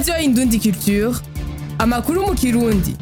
radiyo indundi culture amakuru mu kirundi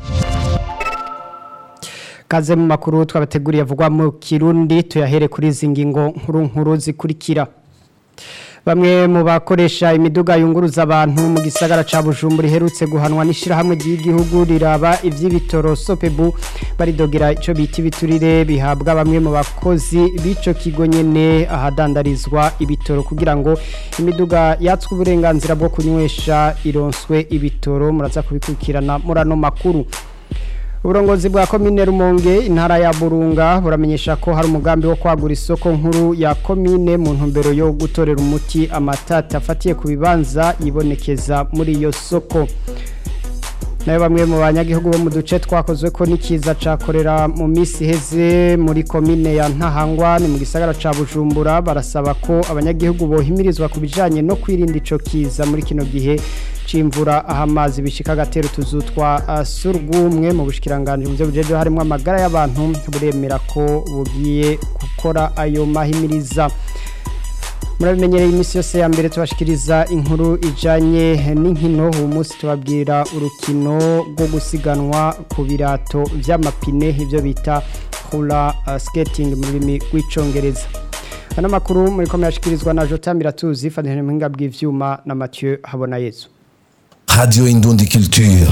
kaze mu makuru twabateguriye avugwa mu kirundi tuyahere kuri izi ngingo nkuru nkuru zikurikira bamwe mu bakoresha imiduga yunguruza abantu mu gisagara ca Bujumbura iherutse guhanwa n'ishirahamwe ry'igihugu riraba ivy'ibitoro Sopebu baridogera ico bita ibiturire bihabwa bamwe mu bakozi b'ico kigo nyene ahadandarizwa ibitoro kugira ngo imiduga yatswe uburenganzira bwo kunywesha ironswe ibitoro muraza kubikurikirana muri ano makuru uburongozi bwa komine rumonge intara ya burunga buramenyesha ko hari umugambi wo kwagura isoko nkuru ya komine mu ntumbero yo gutorera umuti amatata afatiye ku bibanza yibonekeza muri iyo soko nayo bamwe mu banyagihugu bo mu duce twakozwe ko n'ikiza cakorera mu minsi iheze muri komine ya ntahangwa ni mu gisagara ca bujumbura barasaba ko abanyagihugu bohimirizwa ku bijanye no kwirinda ico kiza muri kino gihe c'imvura aho amazi bishika agatera utuzu twa uh, surwumwe mu bushikiranganje mu byo bujeje harimo amagara y'abantu buremera ko bugiye gukora ayo mahimiriza murabimenyereye iminsi yose ya mbere tubashikiriza inkuru ijanye n'inkino uyu munsi tubabwira urukino rwo gusiganwa ku birato vy'amapine ibyo bita hula uh, skating mu rurimi rw'icongereza ano makuru muri ko murashikirizwa na Jota Miratuzi fatanyije mu bw'ivyuma na Mathieu Habonayezu Radio Indundi Culture.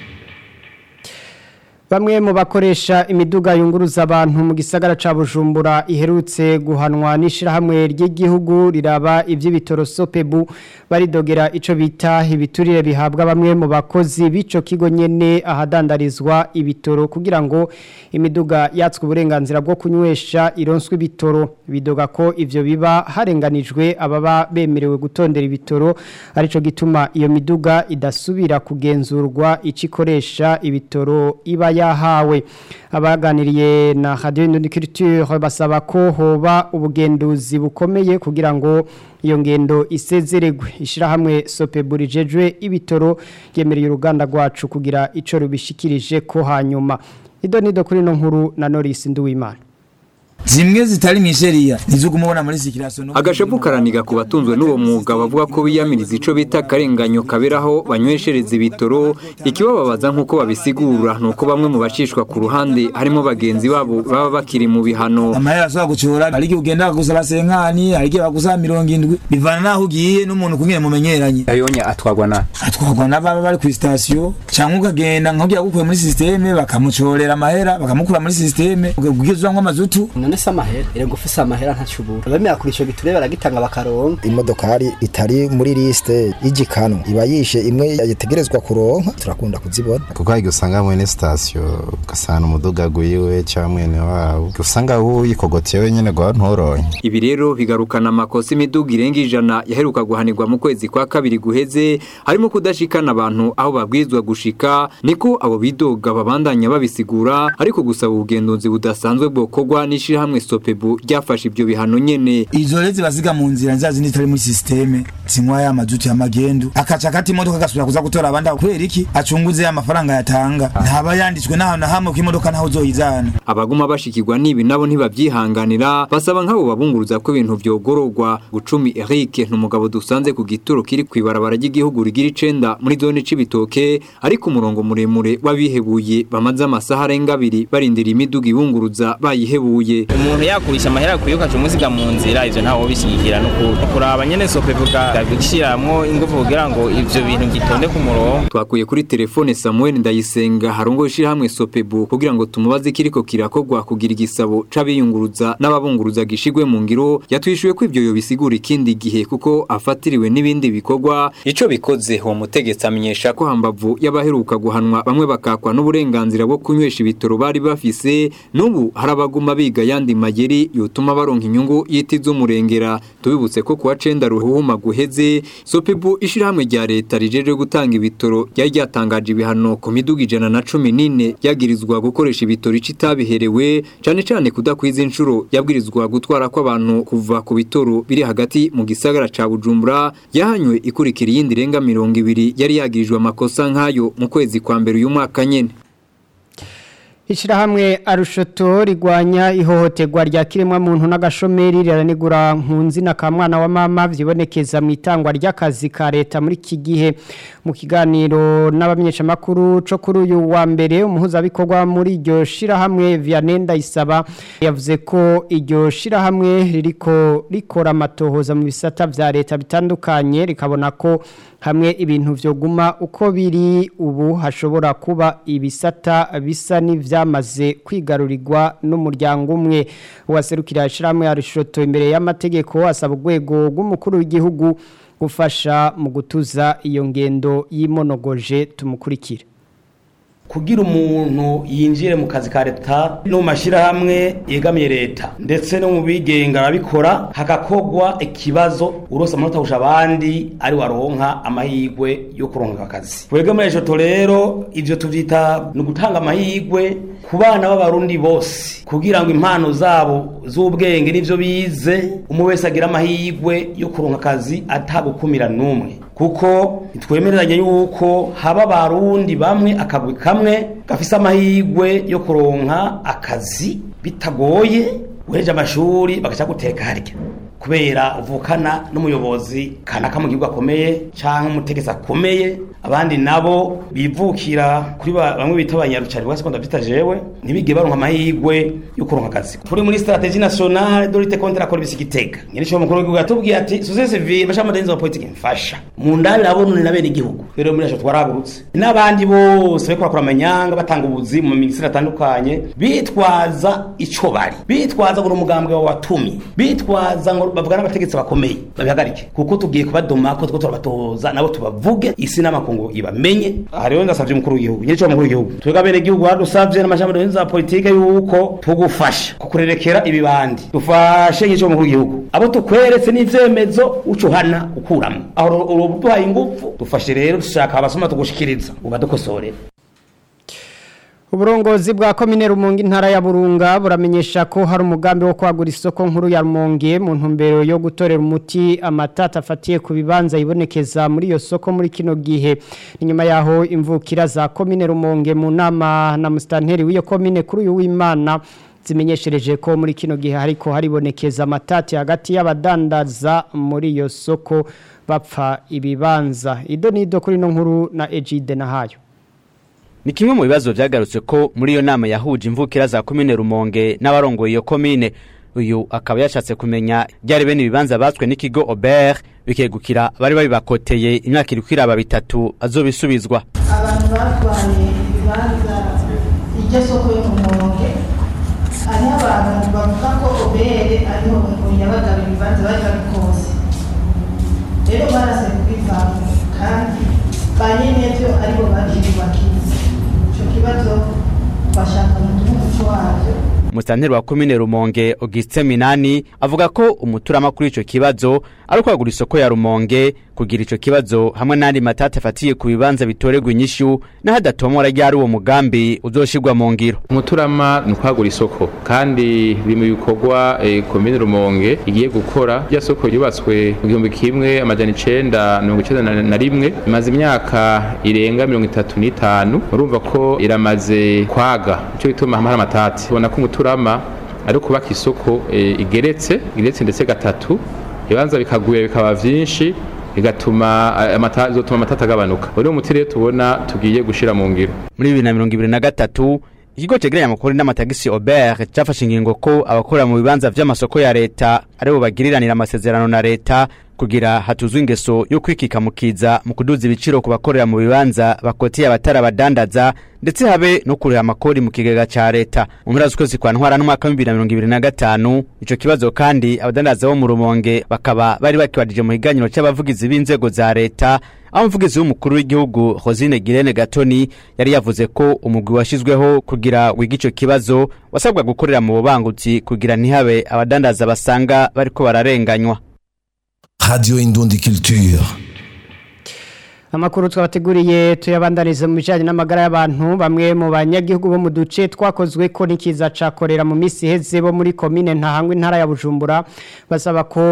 Bamwe mu bakoresha imiduga yunguruza abantu mu gisagara ca Bujumbura iherutse guhanwa n'ishirahamwe ry'igihugu riraba ivy'ibitoro Sopebu baridogera ico bita ibiturire bihabwa bamwe mu bakozi b'ico kigo nyene ahadandarizwa ibitoro kugira ngo imiduga yatswe uburenganzira bwo kunywesha ironswe ibitoro bidoga ko ivyo biba harenganijwe ababa bemerewe gutondera ibitoro arico gituma iyo miduga idasubira kugenzurwa icikoresha ibitoro iba yahawe abaganiriye na Radio Indoniculture basaba ko hoba ubugenduzi bukomeye kugira ngo iyo ngendo isezeregwe ishirahamwe Sopeburijejwe ibitoro yemereye uruganda rwacu kugira ico rubishikirije ko hanyuma ido nido kuri no nkuru na Norris Nduwimana zimwe zitari misheriya nizo kumubona muri sikiraso no agashapu karaniga ku batunzwe n'uwo mwuga bavuga ko biyamiriza ico bita akarenganyo kaberaho banyweshereza ibitoro ikibababaza nk'uko babisigura ni uko bamwe mu bacishwa ku ruhande harimo bagenzi babo baba bakiri mu bihano amahera ashobora gucora hari igihe ugenda bagusaba senkani hari igihe bagusaba mirongo indwi bivana n'aho ugiye n'umuntu kungene mumenyeranye ayonya atwagwa na atwagwa n'ababa bari ku sitasiyo cyangwa ukagenda nk'ugiye gukuye muri sisiteme bakamucorera amahera bakamukura muri sisiteme ubwizwamwo amazutu none se amahera irego ufise amahera ntacubura abemera kuri ico giture baragitanga bakaronka imodokari itari muri liste y'igikano iba yishe imwe yategerezwa kuronka turakunda kuzibona kuko hari usanga mwene sitasiyo ugasanga umuduga gwiwe cyangwa mwene wabo usanga wuyikogotiye wenyene gwa nturonke ibi rero bigarukana amakosa imiduga irenga ijana yaheruka guhanirwa mu kwezi kwa kabiri guheze harimo kudashikana abantu aho babwirizwa gushika niko abo bidoga babandanya babisigura ariko gusaba ubugenduzi budasanzwe bwokorwa n'ishirahamwe hamwe Sopebu ryafashe ibyo bihano nyene izo rezi basiga mu nzira nzazi zindi zitari muri systeme zinywa ya mazuti ya magendu akaca kati imodoka gasubira kuza gutora abandi kubera iki acunguze amafaranga yatanga ntaba yanditswe naho na hamwe ko imodoka ntaho uzoyizana abaguma bashikirwa nibi nabo ntibavyihanganira basaba nk'abo babunguruza ko ibintu vyogororwa Bucumi Eric n'umugabo dusanze ku gituro kiri kwibarabara ry'igihugu rigira icenda muri zone c'ibitoke ariko umurongo muremure wabihebuye bamaze amasaha arenga abiri barindira imiduga ibunguruza bayihebuye umuntu yakurisha amahera akwiye ukaca umuziga mu nzira ivyo ntawo bishyigikira no kuraba nyene sope vuga bishiramwo ingufu kugira ngo ivyo bintu gitonde ku murongo twakuye kuri telefone Samuel Ndayisenga harongo ishirahamwe Sopebu kugira ngo tumubaze kiriko kirakogwa kugira igisabo c'abiyunguruza n'ababunguruza gishigwe mu ngiro yatwishuye ko ivyo yobisigura ikindi gihe kuko afatiriwe n'ibindi bikorwa ico bikoze uwo mutegetsi amenyesha ko hambavu y'abaheruka guhanwa bamwe bakakwa n'uburenganzira bwo kunywesha ibitoro bari bafise n'ubu harabaguma biga yandi mageri yotuma baronka inyungu yiti z'umurengera tubibutse ko kuwa cenda ruhuma guheze Sopebu ishirahamwe rya leta rijeje gutanga ibitoro ryari ryatangaje ibihano ku miduga ijana na cumi n'ine yagirizwa gukoresha ibitoro icitabiherewe cane cane kudakwiza inshuro yabwirizwa gutwara kw'abantu kuva ku bitoro biri hagati mu gisagara ca Bujumbura yahanywe ikurikira iyindi renga mirongo ibiri yari yagirijwe amakosa nk'ayo mu kwezi kwa mbere uyu mwaka nyene Ishirahamwe arushoto rigwanya ihohoterwa rya kiremwa muntu n'agashomeri riranigura nkunzi na kamwana wa mama vyibonekeza mu itangwa ry'akazi ka leta muri iki gihe mu kiganiro n'abamenyesha makuru co kuri uyu wa mbere umuhuza bikorwa muri iryo shirahamwe Vianenda isaba yavuze ko iryo shirahamwe ririko rikora amatohoza mu bisata vya leta bitandukanye rikabona ko hamwe ibintu vyoguma uko biri ubu hashobora kuba ibisata bisa n'ivyamaze kwigarurirwa n'umuryango umwe uwaserukira ishiramwe ya Rishoto imbere y'amategeko asaba urwego rw'umukuru w'igihugu gufasha mu gutuza iyo ngendo y'imonogoje tumukurikira kugira umuntu yinjire mu kazi ka leta no mu mashyirahamwe yegamiye leta ndetse no mu bigenga arabikora hagakogwa ikibazo urose amanota kurusha abandi ari waronka amahirwe yo kuronka akazi twebwe muri ejo rero ibyo tubyita ni ugutanga amahirwe ku bana b'abarundi bose kugira ngo impano zabo z'ubwenge n'ibyo bize umwe wese agira amahirwe yo kuronka akazi atagukumira n'umwe kuko ntitwemereranye yuko haba abarundi bamwe akagwi kamwe gafise amahirwe yo kuronka akazi bitagoye uhereje amashuri bagaca guteka harya kubera uvukana n'umuyobozi kanaka mu gihugu akomeye cyangwa umutegetsi akomeye abandi nabo bivukira kuri bamwe bita abanyarucari bwa sekonda bita jewe ntibige baronka amahirwe yo kuronka akazi turi muri strategie nationale de lutte contre la corruption gitega nyine cyo mukuru w'igihugu yatubwiye ati société civile basha amadenzi wa politique mfasha mu ndani nabone na bene igihugu rero muri aco twaragurutse n'abandi bose bariko bakora amanyanga batanga ubuzi mu ministeri atandukanye bitwaza ico bari bitwaza ngo umugambwe wa watumi bitwaza ngo bavuga n'abategetsi bakomeye babihagarike kuko tugiye kubadoma ko two turabatoza nabo tubavuge isi n'amakungu ibamenye aha rero ndasavye umukuru w'igihugu nyine cyo mukuru w'igihugu twebwe abene igihugu hadusavye n'amashami za politike yuko tugufasha kukurerekera ibibandi dufashe nyine cyo mukuru w'igihugu abo tukweretse n'ivyemezo ucuhana ukuramwo aho ubu duhaye ingufu dufashe rero dushaka abasoma tugushikiriza ubadukosorera Uburongozi bwa komine Rumonge intara ya Burunga buramenyesha ko hari umugambi wo kwagura isoko nkuru ya Rumonge mu ntumbero yo gutorera umuti amatata afatiye ku bibanza ibonekeza muri iyo soko muri kino gihe inyuma yaho imvukira za komine Rumonge mu nama na mustanteri w'iyo komine kuri uyu w'Imana zimenyeshereje ko muri kino gihe hariko haribonekeza amatati hagati y'abadandaza muri iyo soko bapfa ibibanza ido nido kuri no nkuru na Ejide nahayo Ni kimwe mu bibazo vyagarutse ko muri iyo nama yahuje imvukira za komine Rumonge n'abarongoye iyo komine uyu akaba yashatse kumenya byari bene ibibanza batswe n'ikigo Aubert bikegukira bari babibakoteye imyaka iri kwiraba bitatu azobisubizwa abantu batwaye ibibanza iryo soko yo mu Rumonge hariho abantu bavuga ko Aubert ariho yabagaba ibibanza bari babikose rero barase kubivanga kandi ba nyenevyo aribo bakiyubakiza ico kibazo bashaka umutima umuco wavyo Musanteri wa komine Rumonge Augustin Minani avuga ko umuturama kuri ico kibazo ari kwagura isoko ya Rumonge kugira ico kibazo hamwe n'andi matata afatiye ku bibanza bitoregwa inyishu n'ahadatomora ryari uwo mugambi uzoshirwa mu ngiro umuturama ni ukwagura isoko kandi biri mu bikorwa eh, komine Rumonge igiye gukora rya soko yubatswe mu gihumbi kimwe amajana icenda mirongo icenda na- na rimwe imaze imyaka irenga mirongo itatu n'itanu urumva ko iramaze kwaga ico gituma hamwe hari amatati ubona ko umuturama ari kubaka isoko eh, igeretse igeretse ndetse gatatu ibibanza bikagwira bikaba vyinshi bigatuma eh, amata bizotuma amatata agabanuka uri umuti rero tubona tugiye gushira mu ngiro muri bibiri na mirongo ibiri na gatatu ikigo cegeranya amakuru n'amatagisi Aubert cafashe ingingo ko abakora mu bibanza vy'amasoko ya leta aribo bagiriranira amasezerano na leta kugira hatuzwe ingeso yo kwikika mukiza mu kuduza ibiciro ku bakorera mu bibanza bakoteye abatari abadandaza ndetse habe no kurera amakori mu kigega ca leta mu mpera z'ukwezi kwa ntwara n'umwaka w'ibibiri na mirongo ibiri na gatanu ico kibazo kandi abadandaza bo mu rumonge bakaba bari bakibajije mu higaniro c'abavugizi b'inzego za leta aho umuvugizi w'umukuru w'igihugu Rosine Girene Gatoni yari yavuze ko umugwi washizweho kugira wiga ico kibazo wasabwa gukorera mu bubangutsi kugira ntihabe abadandaza basanga bariko bararenganywa Radio Indundi Culture. Amakuru twabateguriye tuyabandaniza mu bijanye n'amagara y'abantu bamwe mu banyagihugu bo mu duce twakozwe ko nikiza cakorera mu misi heze bo muri commune ntahangwe intara ya Bujumbura basaba ko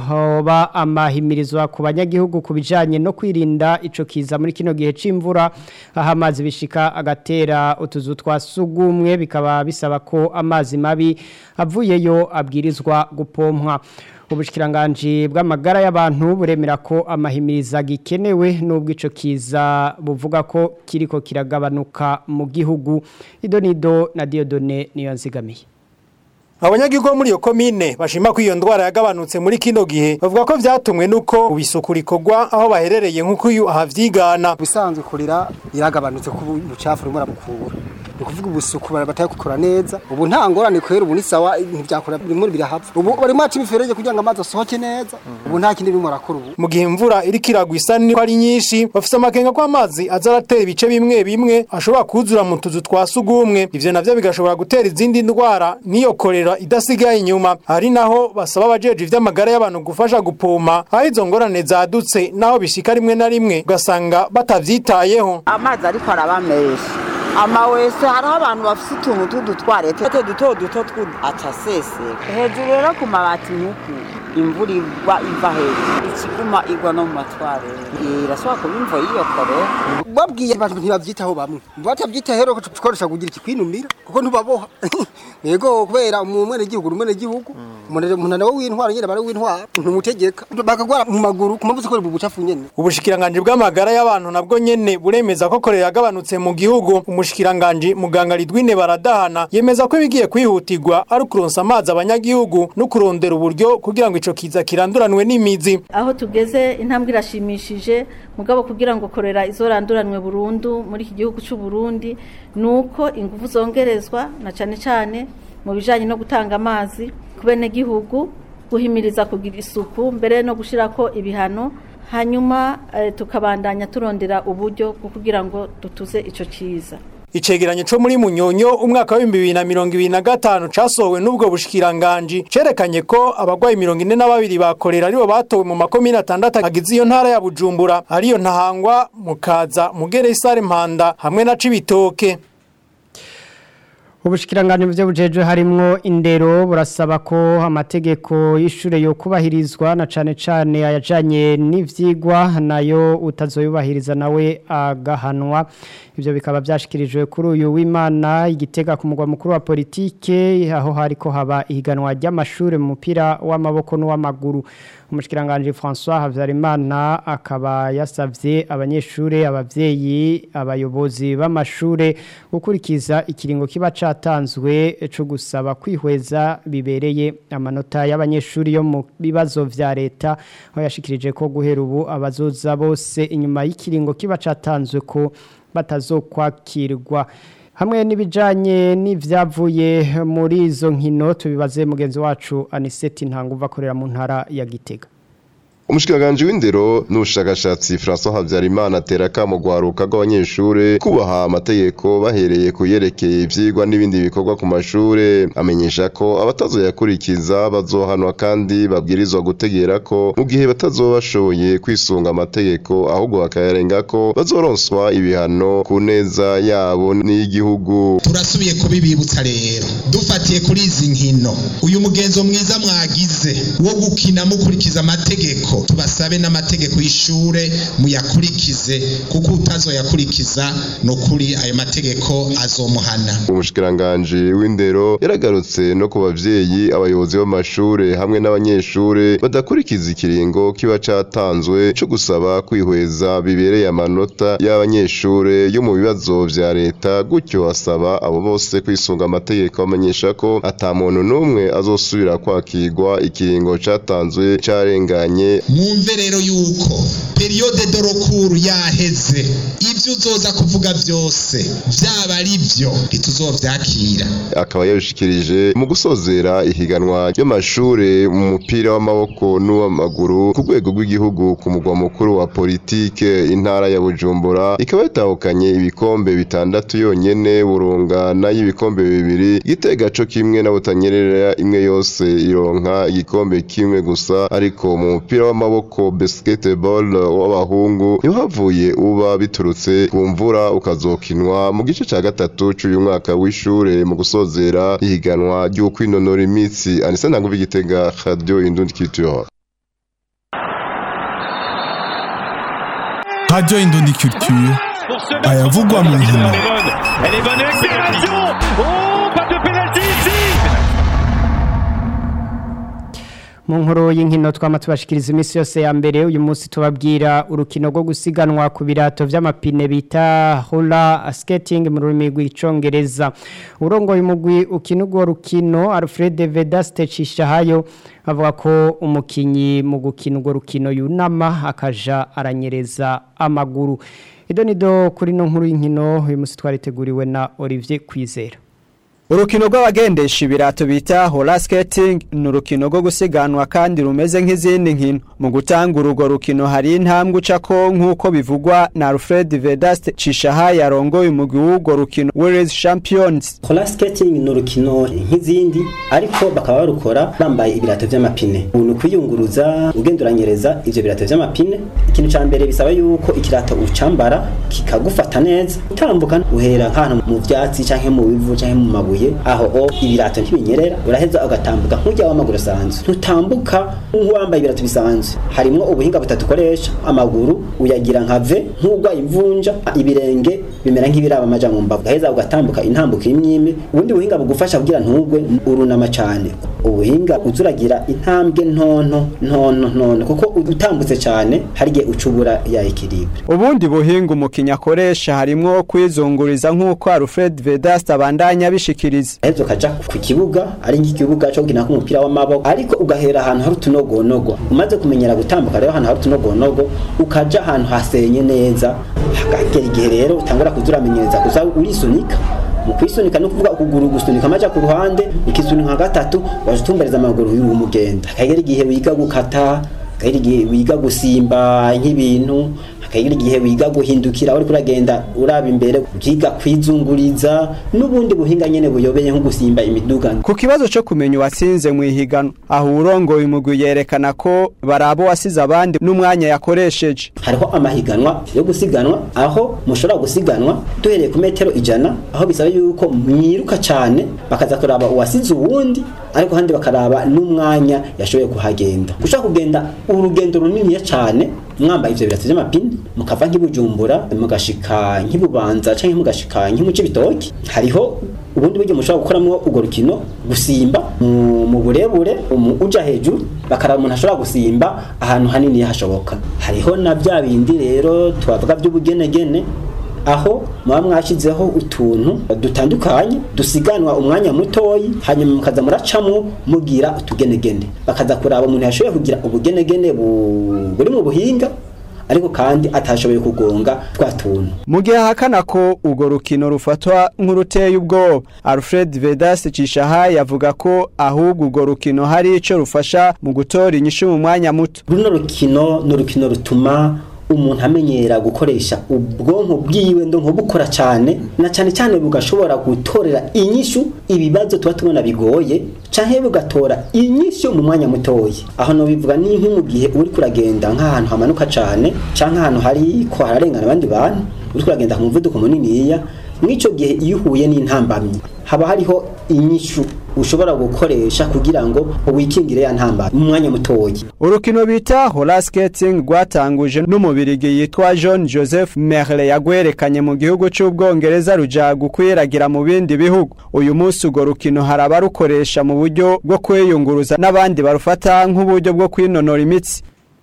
hoba amahimirizwa ku banyagihugu ku bijanye no kwirinda ico kiza muri kino gihe c'imvura aho amazi bishika agatera utuzu twa sugumwe bikaba bisaba ko amazi mabi avuyeyo abwirizwa gupompwa ubushikiranganje bw'amagara y'abantu buremera ko amahimiriza gikenewe nubwo ico kiza buvuga ko kiriko kiragabanuka mu gihugu idonido na Diodone niyo nzigamiye Abanyagihugu bo muri iyo komine bashima ko iyo ndwara yagabanutse muri kino gihe bavuga ko vyatumwe nuko ubisuku rikorwa aho baherereye nk'uko uyu ahavyigana bisanzwe kurira iragabanutse ku bucafu rumwe rabukura ni kuvuga ubusuku batari gukora neza ubu nta ngorane kwera ubu ni sawa ntibyakora bimwe birahapfa ubu bari maci imiferege kugira ngo amazi asohoke neza ubu nta kindi birimo arakora ubu mu gihe imvura iriko iragwa isa niko ari nyinshi bafise amakenga ko amazi aza aratera ibice bimwe bimwe ashobora kuzura mu tuzu twa sugumwe ivyo navyo bigashobora gutera izindi ndwara n'iyo korera idasigaye inyuma hari naho basaba abajeje ivy'amagara y'abantu gufasha gupoma aho izo ngorane zadutse naho bishika rimwe na rimwe ugasanga batavyitayeho amazi ariko arabamesha amawese hariho abantu bafite utuntu tw'udutwarete duto duto tw'ataseseka hejuru rero ku mabati nk'uku imvura igwa iva hejuru ikiguma igwa no mu matwarete irashobora kuba imvo y'iyo kore babwiye abantu ntibavyitaho bamwe batavyitaho rero tukoresha kugira ikikwinumira kuko ntubaboha yego kubera mu mwene gihugu rumene gihugu umuntu nawe w'intwara nyene bari w'intwara ntumutegeka bakagwara mu maguru kumavuze ko bu bucafu nyene ubushikiranganje bw'amagara y'abantu nabwo nyene buremeza ko korera yagabanutse mu gihugu umushikiranganje muganga Lidwine baradahana yemeza ko ibigiye kwihutirwa ari ukuronsa amazi abanyagihugu no kurondera uburyo kugira ngo ico kiza kiranduranwe n'imizi aho tugeze intambwe irashimishije mugabo kugira ngo korera izoranduranwe burundu muri iki gihugu cy'u Burundi nuko ingufu zongerezwa na cane cane mu bijanye no gutanga amazi ku bene gihugu guhimiriza kugira isuku mbere no gushirako ibihano hanyuma eh, tukabandanya turondera uburyo bwo kugira ngo dutuze ico ciza Icegeranyo co muri Munyonyo umwaka wa 2025 casohowe n'ubwo bushikiranganje cerekanye ko abagwayi 42 bakorera aribo batowe mu makomine atandatu agize iyo ntara ya Bujumbura ariyo ntahangwa mukaza mugere isare mpanda hamwe na cibitoke Ubushikiranganje byo bujejwe harimwo indero burasaba ko amategeko y'ishure yo kubahirizwa na cane cane ayajanye n'ivyigwa nayo utazoyubahiriza nawe agahanwa ivyo bikaba byashikirijwe kuri uyu w'Imana igitega ku mugwa mukuru wa politike aho hariko haba ihiganwa ry'amashure mu mupira w'amaboko n'uw'amaguru umushikiranganje François Havyarimana akaba yasavye abanyeshure abavyeyi abayobozi b'amashure gukurikiza ikiringo kiba catanzwe cyo gusaba kwihweza bibereye amanota y'abanyeshuri yo mu bibazo vya leta aho yashikirije ko guhera ubu abazoza bose inyuma y'ikiringo kiba catanzwe ko batazokwakirwa hamwe n'ibijanye n'ivyavuye muri izo nkino tubibaze mugenzi wacu Aniseti Ntanguva akorera mu ntara ya Gitega umushikiranganje w'indero n'ubushakashatsi François Havyarimana atera kamo gwaruka rw'abanyeshure kubaha amategeko bahereye kuyerekeye ivyigwa n'ibindi bikorwa ku mashure amenyesha ko abatazoyakurikiza bazohanwa kandi babwirizwa gutegera ko mu gihe batazobashoboye kwisunga amategeko ahubwo bakayarenga ko bazoronswa ibihano ku neza yabo n'iy'igihugu turasubiye kubibibutsa rero dufatiye kuri izi nkino uyu mugenzo mwiza mwagize wo gukina mukurikiza amategeko tubasabe n'amategeko y'ishure muyakurikize kuko utazoyakurikiza no kuri ayo mategeko azomuhana umushikiranganje w'indero yaragarutse no ku bavyeyi abayobozi b'amashure hamwe n'abanyeshure badakurikiza ikiringo kiba catanzwe co gusaba kwihweza bibereye amanota y'abanyeshure yo mu bibazo vya leta gutyo asaba abo bose kwisunga amategeko bamenyesha ko ata muntu n'umwe azosubira kwakirwa ikiringo catanzwe carenganye mwumve rero yuko periyode dorokuru yaheze ibyo uzoza kuvuga byose byaba ari byo ntituzovyakira akaba yabishikirije mu gusozera ihiganwa ry'amashure mu mupira w'amaboko n'uw'amaguru ku rwego rw'igihugu ku mugwa mukuru wa politike intara ya Bujumbura ikaba yatahukanye ibikombe bitandatu yonyene burungana y'ibikombe bibiri gitega co kimwe na butanyerera imwe yose ironka igikombe kimwe gusa ariko mu mupira w'amaboko basketball w'abahungu niho havuye uba biturutse ku mvura ukazokinwa mu gice ca gatatu c'uyu mwaka w'ishure mu gusozera ihiganwa ry'ukwinonora imitsi anise ntanguvu igitega radio indundi culture Radio Indundi Culture ayavugwa mu nkino Elle est bonne accélération Oh, pas de pénalty ici mu nkuru y'inkino twama tubashikiriza iminsi yose ya mbere uyu munsi tubabwira urukino rwo gusiganwa ku birato vy'amapine bita roller skating mu rurimi rw'icongereza urongoye umugwi ukina urwo rukino Alfred Vedaste Cishahayo avuga ko umukinyi mu gukina urwo rukino yunama akaja aranyereza amaguru idonido kuri no nkuru y'inkino uyu munsi twariteguriwe na Olivier Kwizera Urukino rw'abagendesha ibirato bita roller skating ni urukino rwo gusiganwa kandi rumeze nk'izindi nkino mu gutanga urwo rukino hari intambwe ucako nk'uko bivugwa na Alfred Vedaste Cishaha yarongoye umugwi w'urwo rukino World Champions roller skating ni urukino nk'izindi ariko bakaba barukora bambaye ibirato vy'amapine ubu ni ukwiyunguruza ugenduranyereza ivyo birato vy'amapine ikintu ca mbere bisaba yuko ikirato ucambara kikagufata neza utambuka uhera nk'ahantu mu vyatsi canke mu bivu canke mu mabuye aho o ibirato ntibinyerera uraheza ugatambuka nk'ujya w'amaguru asanzwe ntutambuka nk'uwambaye ibirato bisanzwe harimwo ubuhinga butatu ukoresha amaguru uyagira nka ve nk'ugwaye imvunja ibirenge bimera nk'ibiraba amaja mu mbavu ugaheza ugatambuka intambuka imwe ubundi buhinga bugufasha kugira ntugwe urunama cyane ubuhinga uzuragira intambwe ntonto ntonto ntonto kuko utambutse cyane hari igihe ucubura ya ekilibre ubundi buhinga umukinya akoresha harimwo kwizunguriza nk'uko Alfred Vedaste abandanya abishikiriza aheza ukaja ku kibuga ari nk'ikibuga cyo gukina k'umupira w'amaboko ariko ugahera ahantu hari utunogonogo umaze kumenyera gutambuka rero ahantu hari utunogonogo ukaja ahantu hasenye neza hagera igihe rero utangura kuza uramenyereza kuza urisunika mu kwisunika no kuvuga ukuguru gusunika amaja ku ruhande ikisunika gatatu waje utumbereza amaguru y'uwo mugenda hagera igihe wiga gukata hagera igihe wiga gusimba nk'ibintu hagera igihe wiga guhindukira uri kuragenda uraba imbere ukiga kwizunguriza n'ubundi buhinga nyene buyobeye nko gusimba imiduga ku kibazo cyo kumenya uwatsinze mu ihiganwa aho urongoye umugwi yerekana ko barabo wasize abandi n'umwanya yakoresheje hariho amahiganwa yo gusiganwa aho mushobora gusiganwa duhereye ku metero ijana aho bisaba yuko mwiruka cyane bakaza kuraba uwasize uwundi ariko kandi bakaraba n'umwanya yashoboye kuhagenda ushaka kugenda urugendo runini cyane mwambaye ivyo birato vy'amapine mukava nk'ibujumbura mugashika nk'ibubanza canke mugashika nk'imuce bitoki hariho ubundi buryo mushobora gukoramwo urwo rukino gusimba mu burebure uja hejuru bakaraba umuntu ashobora gusimba ahantu hanini hashoboka hariho na bya bindi rero twavuga by'ubugenegene aho muba mwashyizeho utuntu dutandukanye dusiganwa umwanya mutoyi hanyuma mukaza muracamo mugira utugenegene bakaza kuraba umuntu yashoboye kugira ubugenegene buri mu buhinga ariko kandi atashoboye kugonga twa tuntu mu gihe ahakana ko urwo rukino rufatwa nk'uruteye ubwoba alfred vedas cishaha yavuga ko ahubwo urwo rukino hari icyo rufasha mu gutora inyishu mu mwanya muto runo rukino ni urukino rutuma umuntu amenyera gukoresha ubwonko bwiwe ndo nko bukora cyane na cyane cyane bugashobora gutorera inyishu ibibazo tuba tubona bigoye canke bugatora inyishu mu mwanya mutoya aho no bivuga ni nko mu gihe uri kuragenda nk'ahantu hamanuka cyane canke ahantu hari ko hararengana abandi bantu uri kuragenda ku muvuduko muniniya mw'ico gihe iyo uhuye n'intambamyi haba hariho inyishu ushobora gukoresha kugira ngo wikingire ya ntambara mu mwanya mutoya urukino bita roller skating rwatanguje n'umubirigi yitwa John Joseph Merle yagwerekanye mu gihugu cy'ubwongereza ruja gukwiragira mu bindi bihugu uyu munsi urwo rukino hari abarukoresha mu buryo bwo kwiyunguruza n'abandi barufata nk'uburyo bwo kwinonora imitsi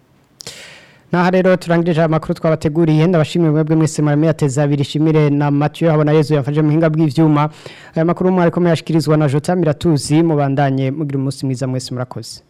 Naha rero turangirije amakuru twabateguriye ndabashimira mwebwe mwese marame yateza abiri shimire na Mathieu habona Yezu yafashe mu hinga bw'ivyuma aya makuru mwari ko yashikirizwa na Jota Miratuzi mubandanye mugira umunsi mwiza mwese murakoze